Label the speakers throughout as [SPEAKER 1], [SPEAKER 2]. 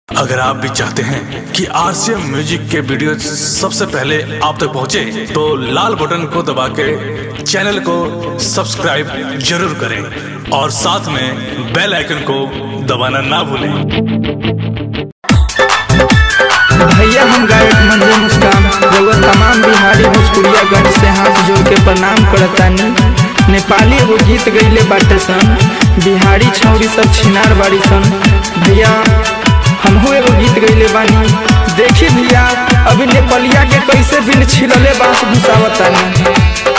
[SPEAKER 1] अगर आप भी चाहते हैं कि आरसीएम म्यूजिक के वीडियो सबसे पहले आप तक पहुंचे, तो लाल बटन को दबा के चैनल को सब्सक्राइब जरूर करें और साथ में बेल आइकन को दबाना ना भूलें
[SPEAKER 2] भैया हम गायक मंजर मुस्कान रउआ तमाम बिहारी भोजपुरिया गण से हाथ जोड़ के प्रणाम करतानी नेपाली एगो गीत गईले बाटे सन बिहारी छौरी सब छिनार बाड़ी सन भैया हमहू एगो गीत गईले बानी देखी भैया अभी नेपालिया के कैसे बिन छिलले बांस घुसावतानी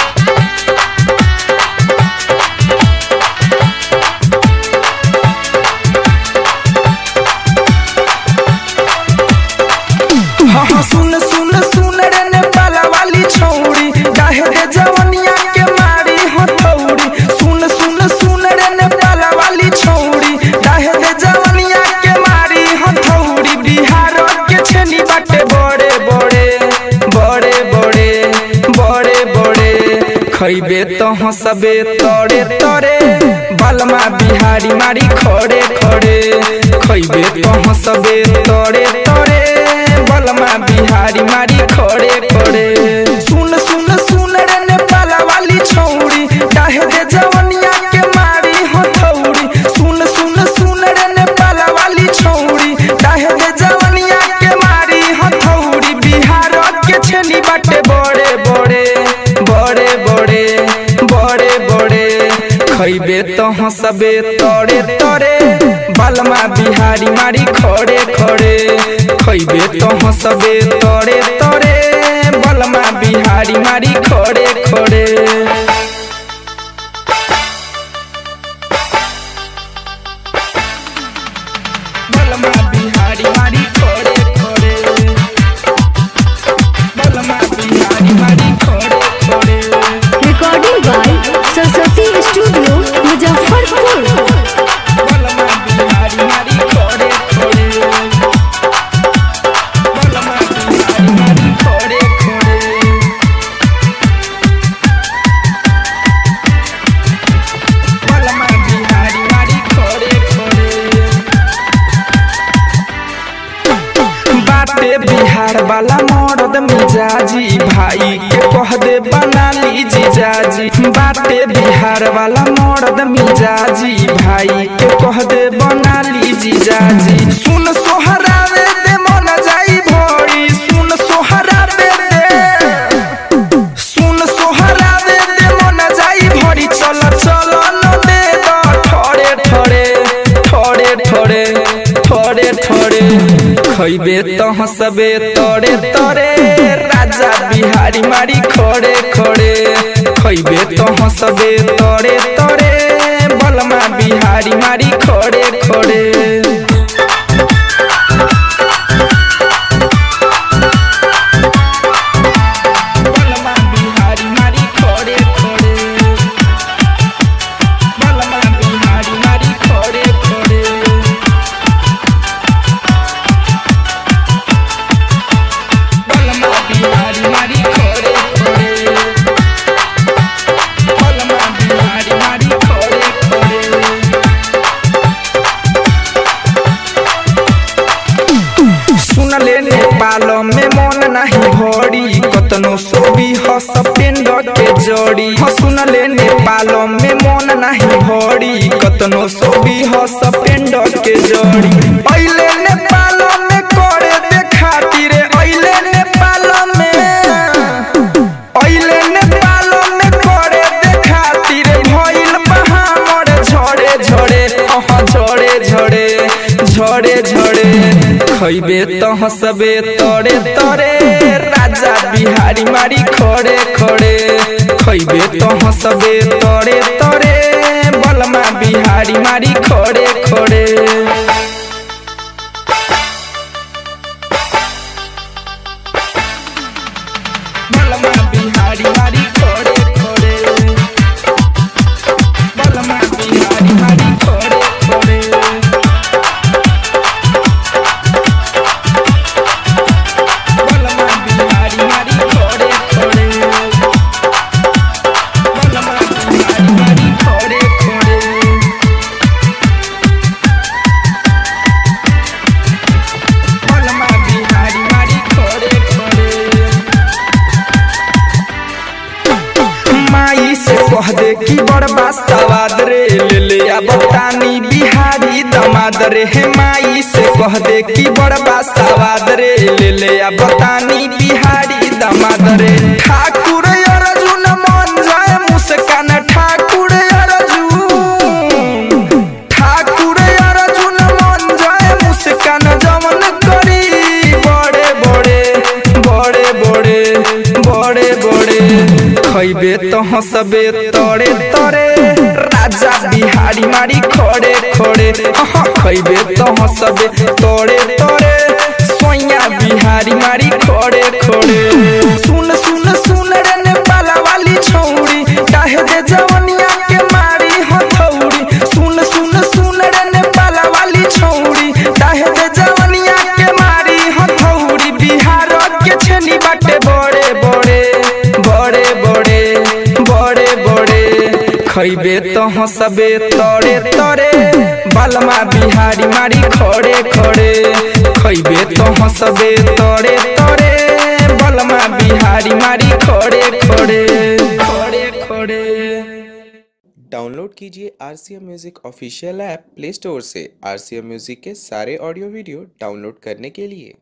[SPEAKER 2] हाँ हाँ सुन सुन सुन रे नेपाला वाली छौड़ी काहे दे जवनिया के मारी हथौड़ी सुन सुन सुन रे नेपाला वाली छौड़ी काहे दे जवनिया के मारी हथौड़ी बिहार के छेली बाटे बड़े बड़े बड़े बड़े बड़े बड़े खैबे तो हंसबे तड़े तड़े बलमा बिहारी मारी खड़े खड़े खैबे तो हंसबे तड़े तड़े बलमा बिहारी मारी खड़े खड़े सुन सुन सुन रे नेपाला वाली छौड़ी काहे दे जवनिया के मारी हथौड़ी सुन सुन सुन रे नेपाला वाली छौड़ी काहे दे जवनिया के मारी हथौड़ी बिहार के छेली बाटे बड़े बड़े बड़े बड़े बड़े बड़े खैबे तो हंसबे तड़े तड़े बलमा बिहारी मारी खड़े खड़े खैबे तो हंसबे तड़े तड़े बलमा बिहारी मारी खड़े खड़े बलमा बिहारी मारी खड़े खड़े बलमा बिहारी मारी खड़े खड़े
[SPEAKER 3] recording by Saraswati studio Muzaffarpur
[SPEAKER 2] बलमा बिहारी मारी खड़े खड़े बलमा बिहारी मारी खड़े खड़े बलमा बिहारी मारी खड़े खड़े बाटे बिहार वाला मर्द मिजाजी भाई के कह दे बना ली जीजाजी बाटे बिहार वाला मर्द मिजाजी भाई के कह दे बना ली जीजाजी सुन सोहरावे दे मन जाई भोरी सुन सोहरावे दे सुन सोहरावे दे मन जाई भोरी चल चल न दे द ठोरे ठोरे ठोरे ठोरे ठोरे ठोरे खैबे तो हंसबे तोरे तोरे राजा बिहारी मारी खड़े खड़े खैबे तो हंसबे तोरे तोरे बलमा बिहारी मारी खड़े खड़े बलमा बिहारी मारी खड़े खड़े बलमा बिहारी मारी खड़े खड़े बलमा बिहारी मारी खड़े खड़े बलमा बिहारी मारी खड़े खड़े सुन ले नेपाल में मन नहीं भरी कतनो सोबी हस पेंड के जड़ी हाँ सुन ले नेपाल में मन नहीं भरी कतनो सोबी हस पेंड के जड़ी अइले नेपाल में करे देखाती रे अइले नेपाल में अइले नेपाल में करे देखाती रे भइल बहामर झड़े झड़े अहाँ झड़े झड़े झड़े झड़े खैबे तो हंसबे तड़े तड़े राजा बिहारी मारी खड़े खड़े खैबे तो हंसबे तड़े तड़े बलमा बिहारी मारी खड़े खड़े बलमा बिहारी मारी खड़े खड़े बलमा बिहारी मारी खड़े खड़े बलमा बिहारी मारी खड़े खड़े बलमा बिहारी मारी खड़े खड़े दे की बड़बा सवाद रे ले ले अब तानी बिहारी दमाद रे हे माई से कह दे की बड़बा सवाद रे ले ले अब तानी बिहारी दमाद रे ठाकुर अर्जुन मन जाए मुस्कान ठाकुर अर्जुन ठाकुर अर्जुन मन जाए मुस्कान जमन करी बड़े बड़े बड़े बड़े बड़े बड़े खैबे तो हंसबे तोरे तोरे राजा बिहारी मारी खड़े खड़े हाँ खैबे तो हंसबे तोरे तोरे सोया बिहारी मारी खड़े खड़े सुन सुन सुन रे नेपाला वाली छौड़ी काहे दे जवनिया के मारी हथौड़ी सुन सुन सुन रे नेपाला वाली छौड़ी काहे दे जवनिया के मारी हथौड़ी बिहार के छेनी बाटे बड़े बड़े बड़े बड़े बड़े बड़े खैबे तो हंसबे तोरे तोरे बालमा बिहारी मारी खड़े खड़े खैबे तो हंसबे तोरे तोरे बलमा बिहारी मारी खड़े खड़े खड़े खड़े
[SPEAKER 4] डाउनलोड कीजिए R C M music official app Play Store से आर सी एम म्यूज़िक के सारे ऑडियो वीडियो डाउनलोड करने के लिए